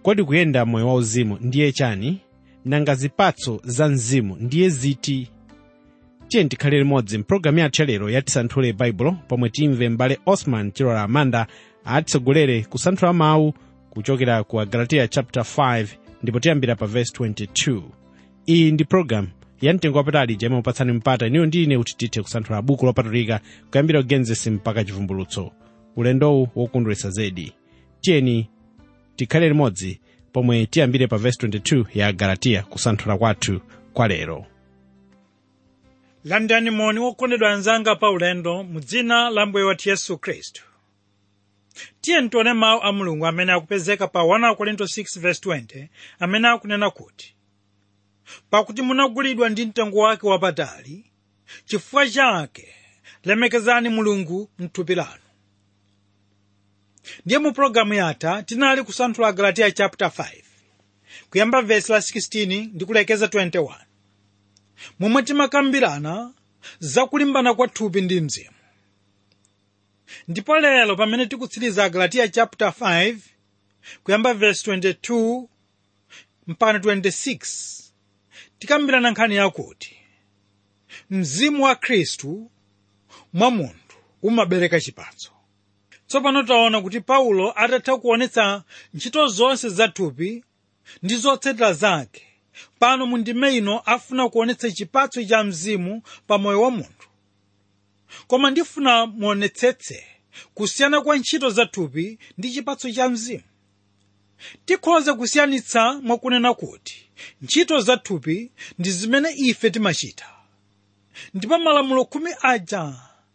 kodi kuyenda moyo wauzimu ndiye chani nanga zipatso za mzimu ndiye ziti tiye tikhale limodzi mpulogalamu yathu yalero yatisanthule baibulo pomwe timve m'bale osman chilola amanda atitsogolere kusanthula mawu kuchokera ku agalatiya chapter 5 ndipo tiyambira pa verse 22 iyi ndi pulogalamu ya mtengo wapatali jemwe upatsani mpata iniyo ndi ine kuti tithe kusanthula buku lopatulika kuyambira ugenesi mpaka chivumbulutso ulendowu wokondweretsa zedi tiyeni tikhale limodzi pomwe tiyambire pa verse 22 ya agalatiya kusanthula kwathu kwa lero landani moni wokondedwa anzanga pa ulendo mu dzina la mbuye wathu yesu khristu tiye ntione mawu a mulungu amene akupezeka pa 1 korinto 6:20 amene akunena kuti pakuti munagulidwa ndi mtengo wake wapatali chifukwa chake lemekezani mulungu mthupi lanu ndiye mu pologalamu yatha tinali kusanthula agalatiya chapter 5 kuyamba vesi la 16 ndi kulekeza 21 momwe timakambirana zakulimbana kwa thupi ndi mzimu ndipo lero pamene tikutsiriza agalatiya chapter 5 kuyamba vesi 22 mpaka 26 tikambirana nkhani yakuti mzimu wa khristu mwa munthu umabereka chipatso tsopano taona kuti paulo atatha kuonetsa ntchito zonse za thupi ndi zotsatira zake pano mu ndime ino afuna kuonetsa chipatso cha mzimu pa moyo wa munthu koma ndifuna muonetsetse kusiyana kwa ntchito za thupi ndi chipatso cha mzimu tikhoza kusiyanitsa mwakunena kuti ntchito za thupi ndi zimene ife timachita ndipo malamulo khumi aja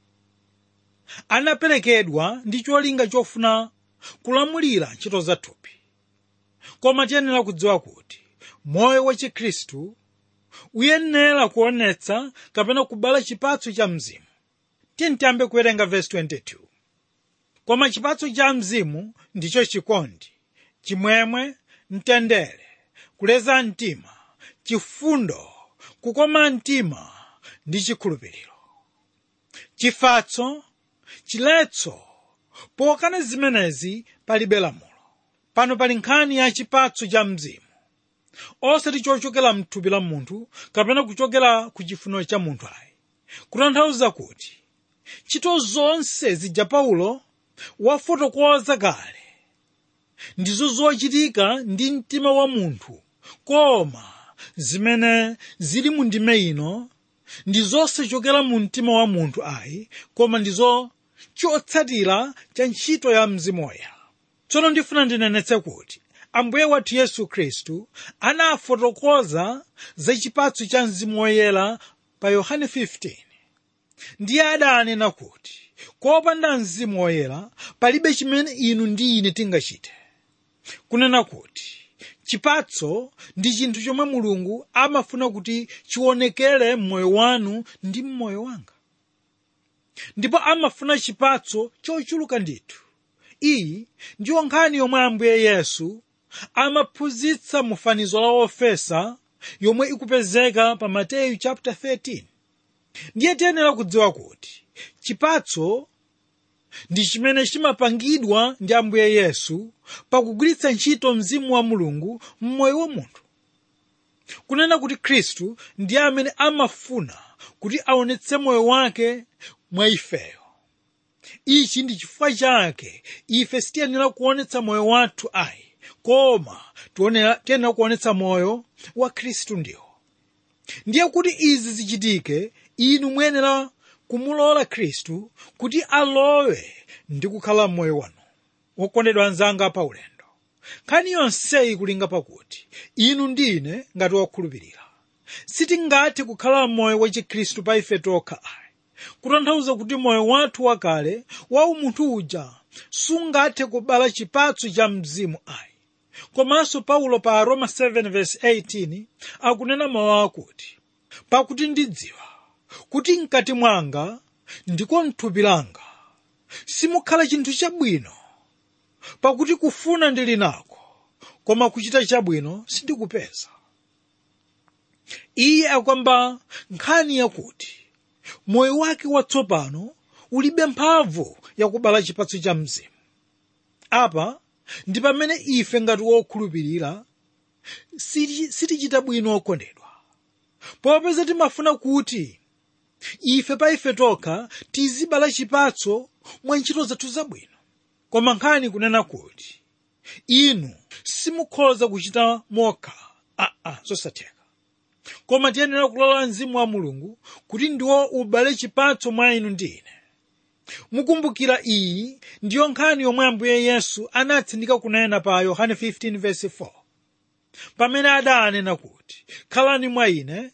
anaperekedwa ndi cholinga chofuna kulamulira ntchito za thupi koma tiyenera kudziwa kuti moyo wa chikhristu uyenera kuonetsa kapena kubala chipatso cha mzimu tiye tiyambe kuwerenga vesi 22 koma chipatso cha mzimu ndicho chikondi chimwemwe mtendere kuleza mtima chifundo kukoma mtima ndi chikhulupiriro chifatso chiletso pokana zimenezi palibe lamulo pano pali nkhani ya chipatso cha mzimu osati chochokera mthupi la munthu kapena kuchokera ku chifuniro cha munthu ayi kutanthauza kuti ntchito zonse zija paulo wafotokoza kale ndizo zochitika ndi mtima wa munthu koma zimene zili mu ndime ino ndi zosachokera mu mtima wa munthu ayi koma ndizo chotsatira cha ntchito ya mzimu woyera tsono ndifuna ndinenetse kuti ambuye wathu yesu khristu anafotokoza za chipatso cha mzimu woyera pa yohane 15 ndiye adanena kuti kopanda mzimu woyera palibe chimene inu ndi ine tingachite kunena kuti chipatso ndi chinthu chomwe mulungu amafuna kuti chionekere m'moyo wanu ndi m'moyo wanga ndipo amafuna chipatso chochuluka ndithu iyi ndiyo nkhani yomwe ambuye yesu amaphunzitsa mu fanizo la ofesa yomwe ikupezeka pa mateyu chapter 13 ndiye tiyenera kudziwa kuti chipatso ndi chimene chimapangidwa ndi ambuye yesu pakugwiritsa ntchito mzimu wa mulungu m'moyo wa munthu kunena kuti khristu ndiye amene amafuna kuti aonetse moyo wake mwa ifeyo ichi ndi chifukwa chake ife sitiyenera kuonetsa moyo wathu ayi koma tiyenera kuonetsa moyo wa khristu ndiwo ndiye kuti izi zichitike inu muyenera kumulola khristu kuti alowe ndi kukhala m'moyo wanu wokondedwa anzanga pa ulendo nkhani yonseyi kulinga pakuti inu ndine ngati wokhulupirira sitingathe kukhala m'moyo wa chikhristu pa ife tokha ayi kutanthauza kuti moyo wathu wakale wa umunthu uja sungathe kubala chipatso cha mzimu ayi komanso paulo pa roma 7:18 akunena mawu akuti pakuti ndidziwa kuti mkati mwanga ndiko mthupi langa simukhala chinthu chabwino pakuti kufuna ndili nako koma kuchita chabwino sindikupeza iye akwamba nkhani yakuti moyo wake watsopano ulibe mphamvu yakubala chipatso cha mzimu apa ndi pamene ife ngati wokhulupirira siti- sitichita bwino okondedwa popeza timafuna kuti ife pa ife tokha tizibala chipatso mwa ntchito zathu zabwino koma nkhani kunena kuti inu simukhoza kuchita mokha aa zosatheka koma tiyenera kulola mzimu wa mulungu kuti ndiwo ubale chipatso mwa inu ndi ine mukumbukira iyi ndiyo nkhani yomwe ambuye yesu anatsindika kunena pa yohane 15:4 pamene adanena kuti khalani mwa ine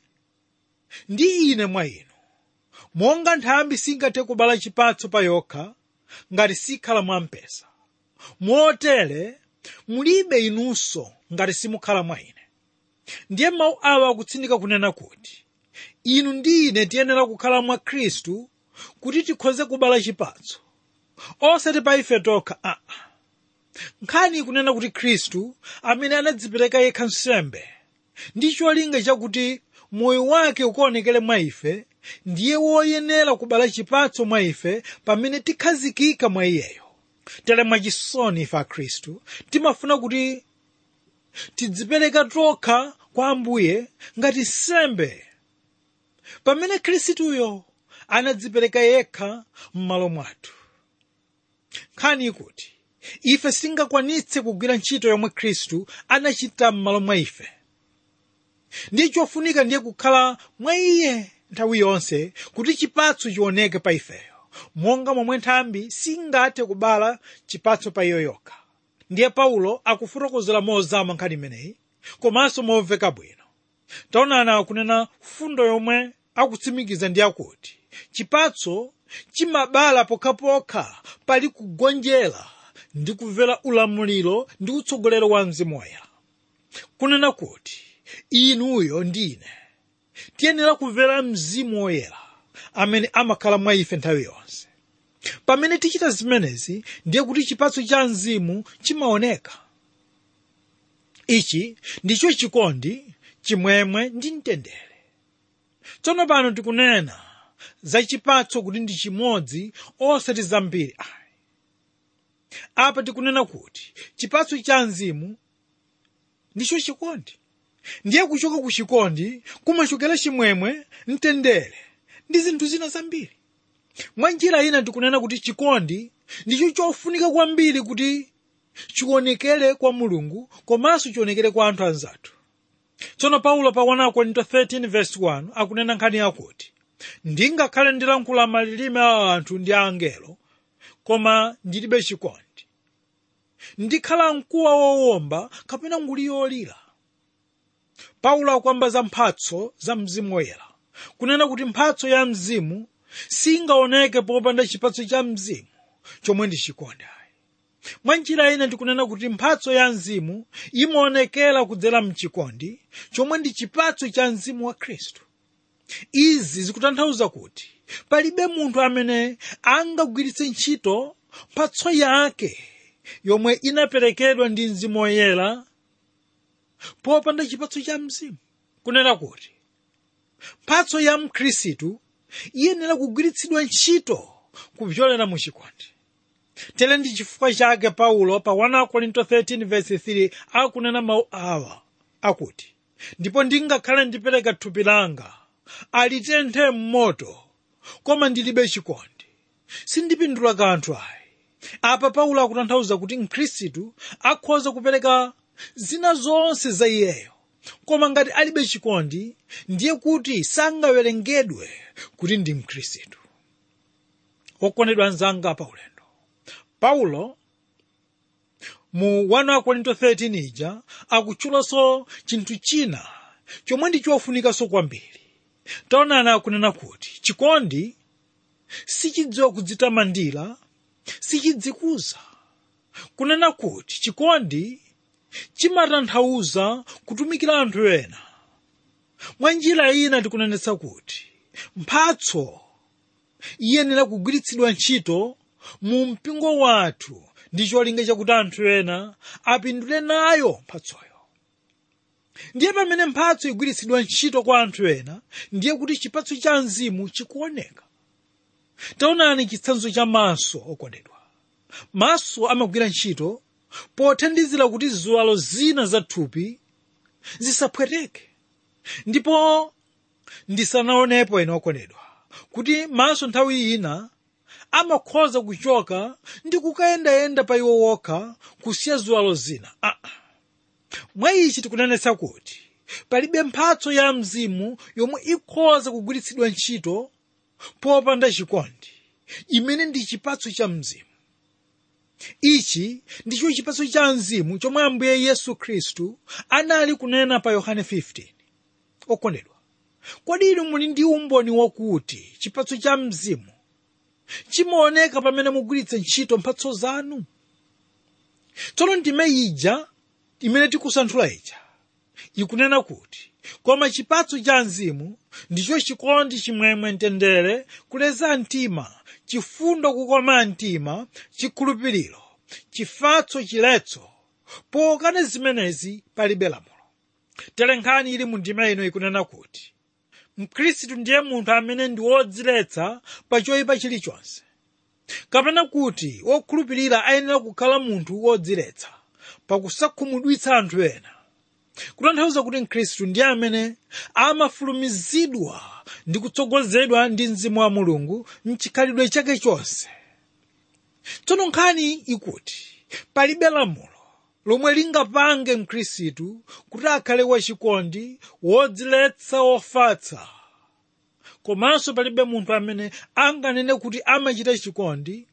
ndi ine mwa inu monga nthambi singathe kubala chipatso pa yokha ngati sikhala mwa mpesa motere mulibe inunso ngati simukhala mwa ine ndiye mawu awa akutsindika kunena kuti inu ndi ine tiyenera kukhala mwa khristu kuti tikhoze kubala chipatso osati pa ife tokha aa nkhani ikunena kuti khristu amene anadzipereka yekha nsembe ndi cholinga chakuti moyo wake ukaonekere mwa ife ndiye woyenera kubala chipatso mwa ife pamene tikhazikika mwa iyeyo tere mwachisoni ife akhristu timafuna kuti tidzipereka tokha kwa ambuye ngati nsembe pamene khristuyo anadzipereka yekha m'malo mwathu nkhani ikuti ife singakwanitse kugwira ntchito yomwe khristu anachita m'malo mwa ife ndiye chofunika ndiye kukhala mwa iye nthawi yonse kuti chipatso chioneke pa ifeyo monga momwe nthambi singathe kubala chipatso pa iyo yokha ndiye paulo akufotokozera mozama nkhani imeneyi komanso momveka bwino taonani akunena fundo yomwe akutsimikiza ndi akuti chipatso chimabala pokhapokha pali kugonjera ndi kumvera ulamuliro ndi utsogolero wa mzimu woyera kunena kuti inuyo ndine tiyenera kumvera mzimu woyera amene amakhala mwa ife nthawi yonse pamene tichita zimenezi ndiye kuti chipatso cha mzimu chimaoneka ichi ndicho chikondi chimwemwe ndi mtendere tsono pano tikunena za chipatso kuti ndi chimodzi osati zambiri ayi apa tikunena kuti chipatso cha mzimu ndicho chikondi ndiye kuchoka ku chikondi kumachokera chimwemwe mtendere ndi zinthu zina zambiri mwa njira ina tikunena kuti chikondi ndicho chofunika kwambiri kuti chionekere kwa mulungu komanso chionekere kwa anthu anzathu tsono paulo pa 1 korinto 13 verse 1 akunena nkhani yakuti ndingakhale ndilankhula malilime a anthu ndi a angelo koma ndilibe chikondi ndikhala mkuwa wowomba kapena nguli yolira paulo akuyamba za mphatso za mzimu woyera kunena kuti mphatso ya mzimu singaoneke popanda chipatso cha mzimu chomwe ndi chikondi mwa njira ina tikunena kuti mphatso ya mzimu imaonekera kudzera mchikondi chomwe ndi chipatso cha mzimu wa khristu izi zikutanthauza kuti palibe munthu amene angagwiritse ntchito mphatso yake yomwe inaperekedwa ndi mzimu woyera popanda chipatso cha mzimu kunena kuti mphatso ya mkhristu iyenera kugwiritsidwa ntchito kupyolera mu chikondi tere ndi chifukwa chake paulo pa 1 korinto 13 verse 3 akunena mawu awa akuti ndipo ndingakhale ndipereka thupi langa alitenthe m'moto koma ndilibe chikondi sindipindula kanthu ayi apa paulo akutanthauza kuti mkhristu akhoza kupereka zina zonse za iyeyo koma ngati alibe chikondi ndiye kuti sangawerengedwe kuti ndi mkhristu okondedwa anzanga pa ulendo paulo mu 1 korinto 13 ija akutchulanso chinthu china chomwe ndi chofunikanso kwambiri taonani akunena kuti chikondi sichidziwa kudzitamandira sichidzikuza kunena kuti chikondi chimatanthauza kutumikira anthu ena mwa njira ina tikunenetsa kuti mphatso iyenera kugwiritsidwa ntchito mu mpingo wathu ndi cholinga chakuti anthu ena apindule nayo mphatsoyo ndiye pamene mphatso igwiritsidwa ntchito kwa anthu ena ndiye kuti chipatso cha mzimu chikuoneka taonani chitsanzo cha maso okondedwa maso amagwira ntchito pothandizira kuti ziwalo zina za thupi zisaphweteke ndipo ndisanaonepo ine okondedwa kuti maso nthawi ina amakhoza kuchoka ndi kukayendayenda pa iwo wokha kusiya ziwalo zina ah. mwa ichi tikunenetsa kuti palibe mphatso ya mzimu yomwe ikhoza kugwiritsidwa ntchito popanda chikondi imene ndi chipatso cha mzimu ichi ndicho chipatso cha mzimu chomwe ambuye yesu khristu anali kunena pa yohane 15 okondedwa kodi inu muli ndi umboni wakuti chipatso cha mzimu chimaoneka pamene mugwiritsa ntchito mphatso zanu tsono ndime ija imene tikusanthula ija ikunena kuti koma chipatso cha mzimu ndicho chikondi chimwemwe mtendere kuleza mtima chifundo kukoma mtima chikhulupiriro chifatso chiletso pokana zimenezi palibe lamulo tere nkhani ili mu ndime ino ikunena kuti mkhristu ndiye munthu amene ndi wodziletsa pa choyipa chilichonse kapena kuti wokhulupirira ayenera kukhala munthu wodziletsa pakusakhumudwitsa anthu ena kutanthauza kuti mkhristu ndiye amene amafulumizidwa ndi kutsogozedwa ndi mzimu wa mulungu mchikhalidwe chake chonse tsono nkhani ikuti palibe lamulo lomwe lingapange mkhristu kuti akhale wachikondi wodziletsa wofatsa komanso palibe munthu amene anganene kuti amachita chikondi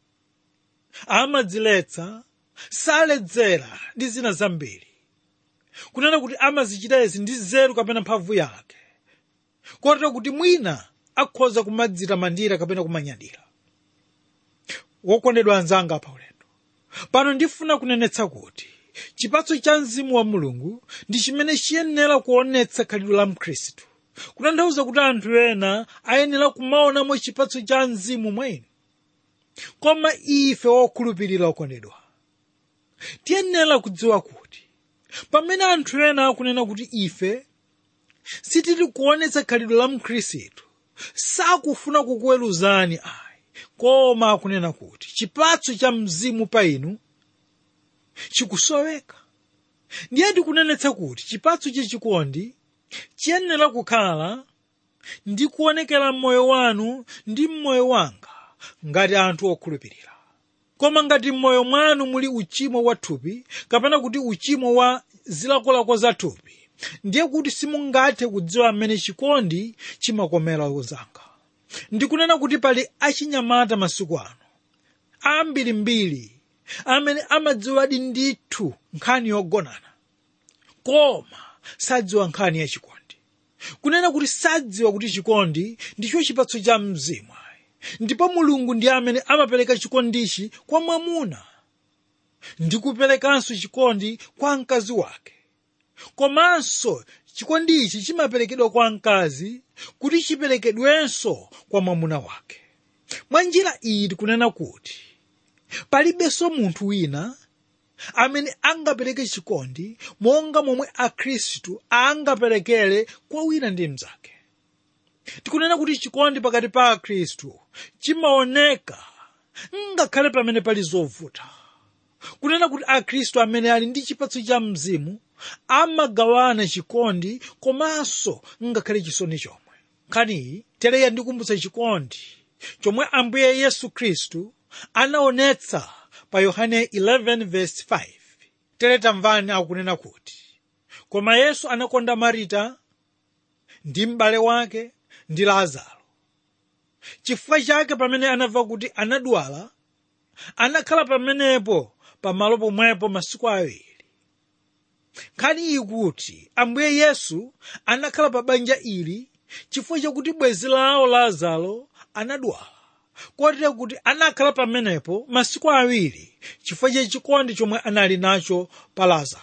amadziletsa saledzera ndi zina zambiri kunena kuti amazichita izi ndi nzeru kapena mphamvu yake kotero kuti mwina akhoza kumadzitamandira kapena kumanyadira wokondedwa anzanga pa ulendo pano ndifuna kunenetsa kuti chipatso cha mzimu wa mulungu ndi chimene chiyenera kuonetsa khalidwe la mkhristu kutanthauza kuti anthu ena ayenera kumaonamo chipatso cha mzimu mwa inu koma ife wokhulupirira okondedwa tiyenera kudziwa kuti pamene anthu ena akunena kuti ife sitili kuonetsa khalidwe la mkhristu sakufuna kukuweruzani ayi koma akunena kuti chipatso cha mzimu pa inu chikusoweka ndiye ndikunenetsa kuti chipatso chachikondi chiyenera kukhala ndi kuonekera mmoyo wanu ndi mmoyo wanga ngati anthu okhulupirira koma ngati mmoyo mwanu muli uchimo wa thupi kapena kuti uchimo wa zilakolako za thupi ndiye kuti simungathe kudziwa mmene chikondi chimakomera ozanga ndikunena kuti pali achinyamata masiku ano ambirimbiri amene amadziwadi ndithu nkhani yogonana koma sadziwa nkhani ya chikondi kunena kuti sadziwa kuti chikondi ndicho chipatso cha mzimu ndipo mulungu ndiye amene amapereka chikondichi kwa mwamuna ndi kuperekanso chikondi kwa mkazi wake komanso chikondi ichi chimaperekedwa kwa mkazi kuti chiperekedwenso kwa mwamuna wake mwa njira iyi tikunena kuti palibenso munthu wina amene angapereke chikondi monga momwe akhristu angaperekere kwa wina ndi mnzake tikunena kuti chikondi pakati pa akhristu chimaoneka ngakhale pamene pali zovuta kunena kuti akhristu amene ali ndi chipatso cha mzimu amagawana chikondi komanso ngakhale chisoni chomwe nkhaniyi teleya ndikumbutsa chikondi chomwe ambuye yesu khristu anaonetsa pa yohane 11:5 tere tamvani akunena kuti koma yesu anakonda marita ndi m'bale wake ndi lazaro chifukwa chake pamene anamva kuti anadwala anakhala pamenepo pamalo pomwepo masiku awiri nkhani iyi kuti ambuye yesu anakhala pa banja ili chifukwa chakuti bwenzi lawo lazaro anadwala kotero kuti anakhala pamenepo masiku awiri chifukwa cha chikondi chomwe anali nacho pa lazaro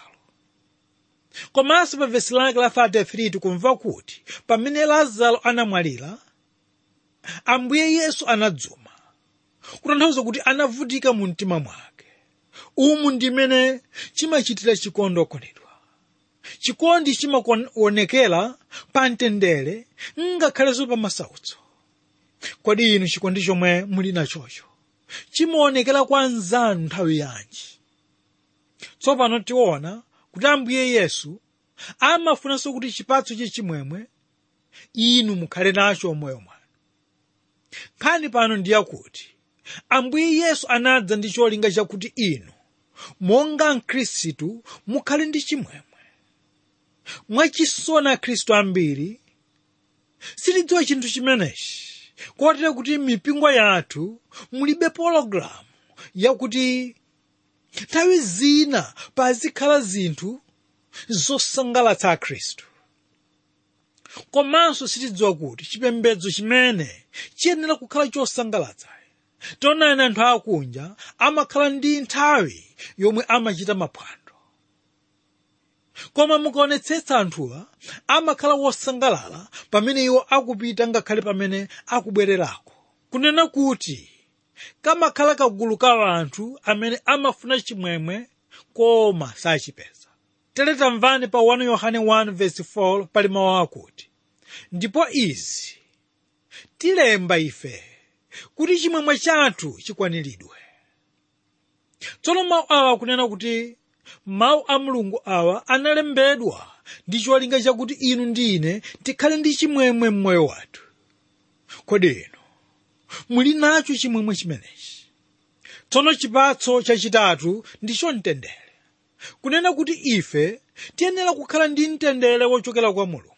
komanso pa vesi lake la 33 tikumva kuti pamene lazaro anamwalira ambuye yesu anadzuma kutanthauza kuti anavutika mu mtima mwake umu ndimene chimachitira chikondi okondedwa chikondi chimaonekera pa mtendere ngakhalenso pa masautso kodi inu chikondi chomwe muli nachocho chimaonekera kwa anzanu nthawi yanji tsopano tiona kuti ambuye yesu amafunanso kuti chipatso chachimwemwe inu mukhale nacho moyo mwanu nkhani pano ndiyakuti ambuye yesu anadza ndi cholinga chakuti inu monga mkhristu mukhale ndi chimwemwe mwachisoni akhristu ambiri sitidziwa chinthu chimenechi kotero kuti mipingo yathu mulibe pologalamu yakuti nthawi zina pazikhala zinthu zosangalatsa akhristu komanso sitidziwa kuti chipembedzo chimene chiyenera kukhala chosangalatsa tonani anthu akunja amakhala ndi nthawi yomwe amachita maphwando koma mukaonetsetsa anthuwa amakhala wosangalala pamene iwo akupita ngakhale pamene akubwererako kunena kuti kamakhala kagulu ka anthu amene amafuna chimwemwe koma sachipeza tere tamvani pa 1 yohane 1:4 pali mawu akuti ndipo izi tilemba ife kuti chimwemwe chathu chikwaniridwe tsono mawu awa akunena kuti mawu a mulungu awa analembedwa ndi cholinga chakuti inu ndi ine tikhale ndi chimwemwe m'moyo wathu kodi inu muli nacho chimwemwe chimenechi tsono chipatso chachitatu ndicho mtendere kunena kuti ife tiyenera kukhala ndi mtendere wochokera kwa mulungu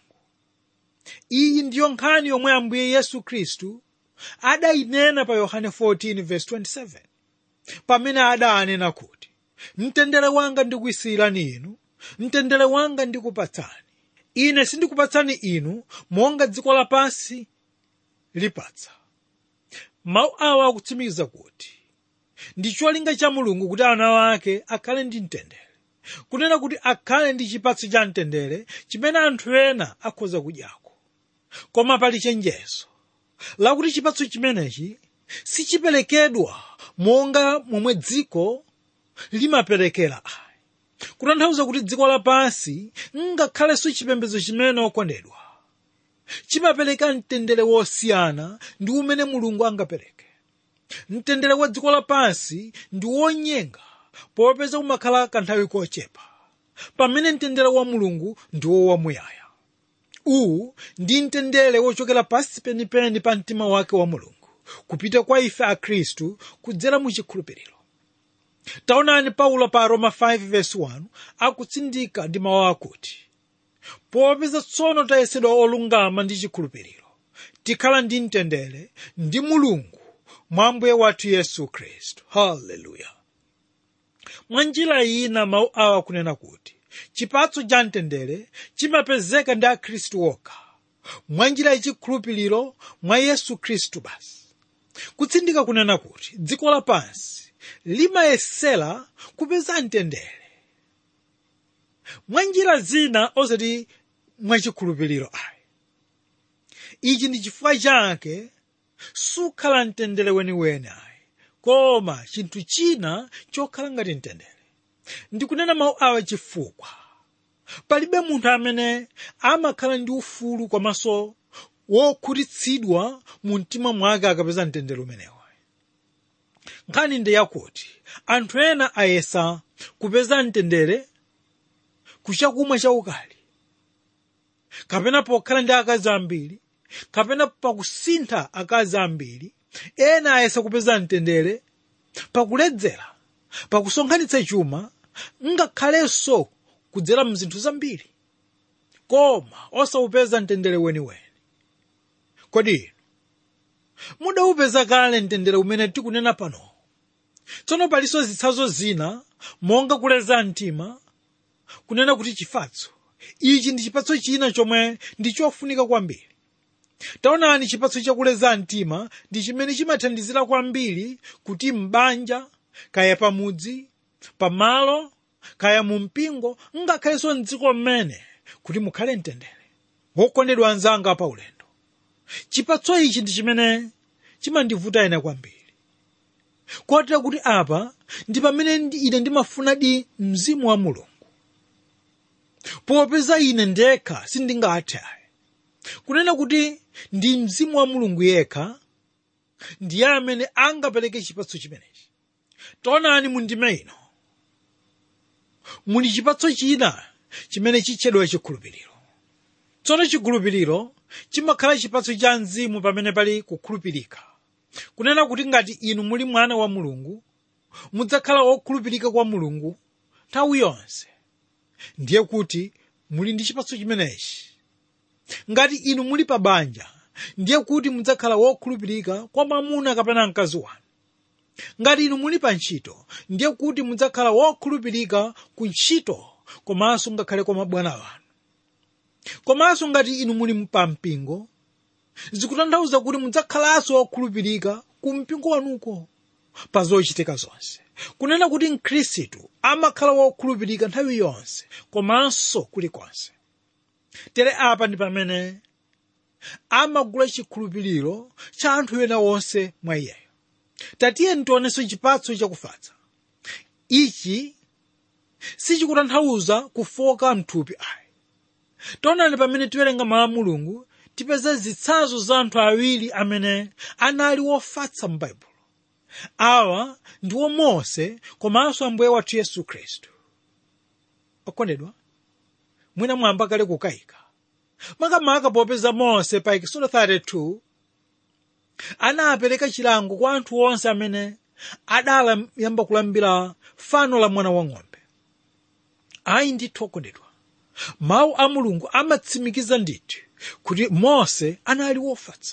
iyi ndiyo nkhani yomwe ambuye yesu khristu adayinena pa yohane 14:27 pamene adanena kuti mtendere wanga ndikuyisiyirani inu mtendere wanga ndikupatsani ine sindikupatsani inu monga dziko lapansi lipatsa mawu awa akutsimikiza kuti ndi cholinga cha mulungu kuti ana wake akhale ndi mtendere kunena kuti akhale ndi chipatso cha mtendere chimene anthu ena akhoza kudyako koma pali chenjezo lakuti chipatso chimenechi sichiperekedwa monga momwe dziko limaperekera ayi kutanthauza kuti dziko lapansi ngakhalenso chipembedzo chimene okondedwa chimapereka mtendere wosiyana ndi umene mulungu angapereke mtendere wa dziko lapansi ndi wonyenga popeza umakhala kanthawi kochepa pamene mtendere wa mulungu ndiwo wamuyaya uwu ndi mtendere wochokera pansi penipeni pa mtima wake wa mulungu kupita kwa ife akhristu kudzera mu chikhulupiriro taonani paulo pa roma 5:1 akutsindika ndi mawu akuti popeza tsono tayesedwa olungama ndi chikhulupiriro tikhala ndi mtendere ndi mulungu mwa ambuye wathu yesu khristu haleluya mwa njira ina mawu awa kunena kuti chipatso cha mtendere chimapezeka ndi akhristu okha mwa njira yachikhulupiriro mwa yesu khristu basi kutsindika kunena kuti dziko lapansi limayesera kupeza mtendere mwa njira zina osati mwachikhulupiriro ayi ichi ndi chifukwa chake sukhala mtendere weniweni ayi koma chinthu china chokhala ngati mtendere ndikunena mawu awa chifukwa palibe munthu amene amakhala ndi ufulu komanso wokhutitsidwa mu mtima mwake akapeza mtendere umenewo nkhani ndi yakuti anthu ena ayesa kupeza mtendere kuchakumwa chaukali kapena pokhala ndi akazi ambiri kapena pakusintha akazi ambiri ena ayesa kupeza mtendere pakuledzera pakusonkhanitsa chuma ngakhalenso kudzera mzinthu zambiri koma osawupeza mtendere weniweni kodi inu mudawupeza kale mtendere umene tikunena pano tsono palinso zitsanzo zina monga kuleza mtima kunena kuti chifatso ichi ndi chipatso china chomwe ndi chofunika kwambiri taonani chipatso chakuleza mtima ndi chimene chimathandizira kwambiri kuti m'banja kaya pamudzi pamalo kaya mu mpingo ngakhalenso mdziko mmene kuti mukhale mtendere wokondedwa anzanga pa ulendo chipatso ichi ndi chimene chimandivuta ine kwambiri kotera kuti apa ndi pamene ine ndimafunadi mzimu wa mulungu popeza ine ndekha sindingathe ayi kunena kuti ndi mzimu wa mulungu yekha ndiye amene angapereke chipatso chimenechi taonani mu ndime ino muli chipatso china chimene chitchedwa chikhulupiriro tsono chikhulupiriro chimakhala chipatso cha mzimu pamene pali kukhulupirika kunena kuti ngati inu muli mwana wa mulungu mudzakhala wokhulupirika kwa mulungu nthawi yonse ndiye kuti muli ndi chipatso chimenechi ngati inu muli pa banja ndiye kuti mudzakhala wokhulupirika kwa mwamuna kapena mkazi wanu ngati inu muli pa ntchito ndiye kuti mudzakhala wokhulupirika ku ntchito komanso ngakhale kwa mabwana wanu komanso ngati inu muli pa mpingo zikutanthauza kuti mudzakhalanso wokhulupirika ku mpingo wanuko pa zochitika zonse kunena kuti mkhristu amakhala wokhulupirika nthawi yonse komanso kulikonse tere apa ndi pamene amagula chikhulupiriro cha anthu ena onse mwa iyeyo tatiye ntionenso chipatso chakufatsa ichi sichikutanthauza kufoka mthupi ayi taonani pamene tiwerenga mawu a mulungu tipeza zitsanzo za anthu awiri amene anali wofatsa m'baibulo awa ndiwo mose komanso ambuye wathu yesu khristu okondedwa mwina mwamba kale kukayika makamaka popeza mose pa ekisodo 32 anapereka chilango kwa anthu onse amene adayamba kulambira fano la mwana wang'ombe ayi ndithu okondedwa mawu a mulungu amatsimikiza ndithu kuti mose anali wofatsa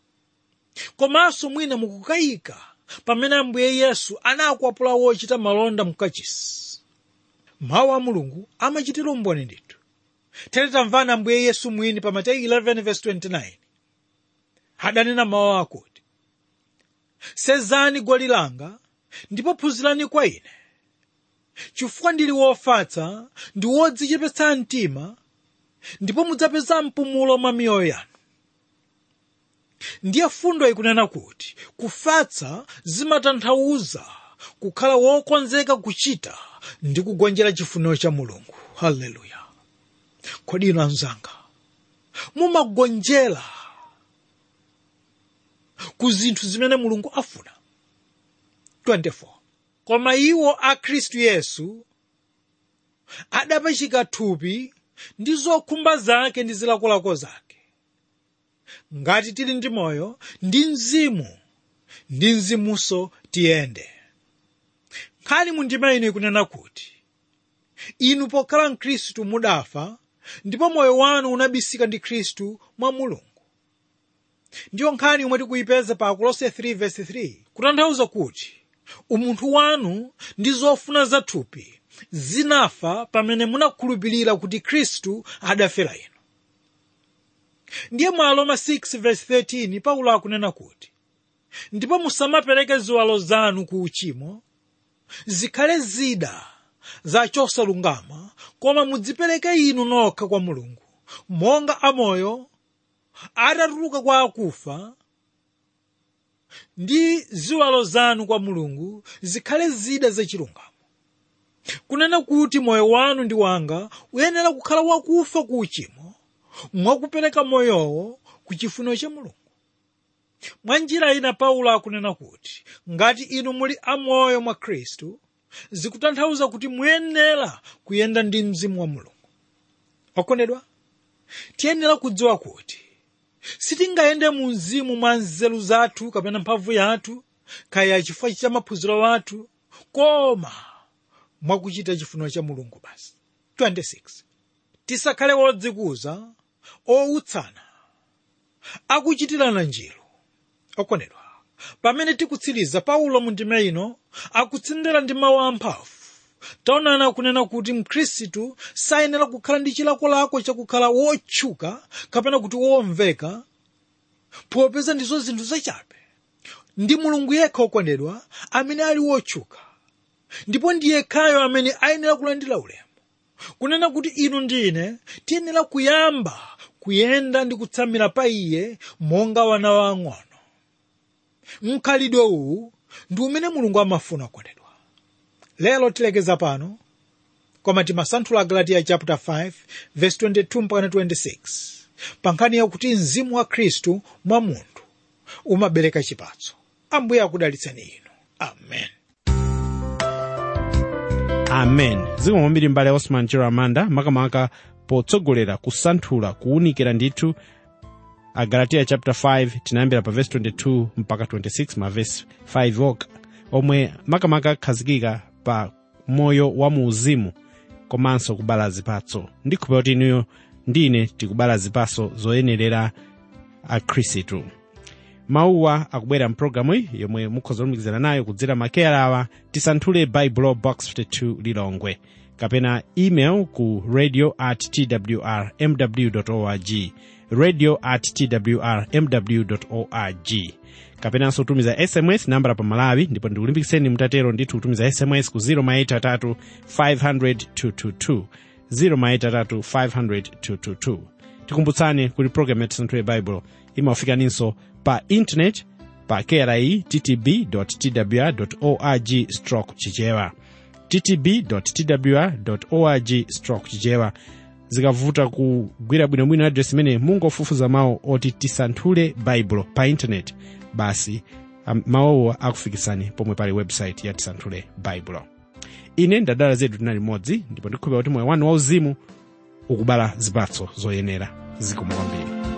komanso mwina mukukayika pamene ambuye yesu anakwapula wochita malonda mkachisi mawu a mulungu amachitira umboni ndithu tere tamvani ambuye yesu mwini pa mateyu 11:29 adanena mawu akuti senzani gwali langa ndipo phunzirani kwa ine chifukwa ndili wofatsa ndi wodzichepetsa mtima ndipo mudzapeza mpumulo mwa miyoyo yanu ndiye fundo ikunena kuti kufatsa zimatanthauza kukhala wokonzeka kuchita ndi kugonjera chifuniro cha mulungu haleluya kodi inu anzanga mumagonjera ku zinthu zimene mulungu afuna 24 koma iwo a khristu yesu adapachika thupi ndi zokhumba zake ndi zilakolako zake ngati tili ndi moyo ndi mzimu ndi mzimunso tiyende nkhani mu ndima ino ikunena kuti inu pokhala mkhristu mudafa ndipo moyo wanu unabisika ndi khristu mwa mulungu ndiyo nkhani yomwe tikuyipeza pa akolose 3:3 kutanthauza kuti umunthu wanu ndi zofuna zathupi zinafa pamene munakhulupirira kuti khristu adafera inu ndiye mwa aroma 6:13 paulo akunena kuti ndipo musamapereke ziwalo zanu ku uchimo zikhale zida za chosalungama koma mudzipereke inu nokha kwa mulungu monga amoyo atatuluka kwa akufa ndi ziwalo zanu kwa mulungu zikhale zida zachilungamo kunena kuti moyo wanu ndi wanga uyenera kukhala wakufa ku uchimo mwakupereka moyowo ku chifuniro cha mulungu mwa njira ina paulo akunena kuti ngati inu muli amoyo mwa khristu zikutanthauza kuti muyenera kuyenda ndi mzimu wa mulungu okondedwa tiyenera kudziwa kuti sitingayende mu mzimu mwa nzeru zathu kapena mphamvu yathu kaya chifukwa cha maphunziro athu koma mwakuchita chifuniro cha mulungu basi 26 tisakhale wodzikuza owutsana akuchitirana njiru okondedwa pamene tikutsiriza paulo mu ndima ino akutsindira ndi mawu amphamvu taonani akunena kuti mkhristu sayenera kukhala ndi chilakolako chakukhala wotchuka kapena kuti womveka popeza ndizo zinthu zachabe ndi mulungu yekha okondedwa amene ali wotchuka ndipo ndi yekhayo amene ayenera kulandira ulemu kunena kuti inu ndi ine tiyenera kuyamba kuyenda ndi kutsamira pa iye monga wana wang'ono mkhalidwe uwu ndi umene mulungu amafuna okondedwa lero tilekeza pano koma timasanthula galatiya chapter 5 verse 22 mpaka 26 pa nkhani yakuti mzimu wa khristu mwa munthu umabereka chipatso ambuye akudalitseni inu amen amen zikomo kwambiri mbale osman chero amanda makamaka potsogolera kusanthula kuwunikira ndithu agalatiya chapter 5 tinayambira pa verse 22 mpaka 26 ma verse 5 oka omwe makamaka akhazikika pa moyo wa muuzimu komanso kubala zipatso ndikhulupira kuti inuyo ndine tikubala zipatso zoyenerera akhristu mawuwa akubwera mpulogalamu iyi yomwe mukhoza kulumikizana nayo kudzera makeyala awa tisanthule baibulo box 52 lilongwe kapena email ku radio at twr mw org radio at twr mw org kapenanso kutumiza sms nambala pa malawi ndipo ndikulimbikitseni mutatero ndithu kutumiza sms ku 0 500 0 500 tikumbutsani kuti program ya tisanthule baibulo imafikaninso pa intanet pa kri ttb twr org stroke chichewa ttb twr org stroke chichewa zikavuta kugwira bwinobwino adresi imene mungofufuza mawu oti tisanthule baibulo pa intanet basi um, mawuwa akufikitsani pomwe pali website ya tisanthule baibulo ine ndadala zedu tinali limodzi ndipo ndikhulupira kuti moyo wanu wauzimu ukubala zipatso zoyenera zikomo kwambiri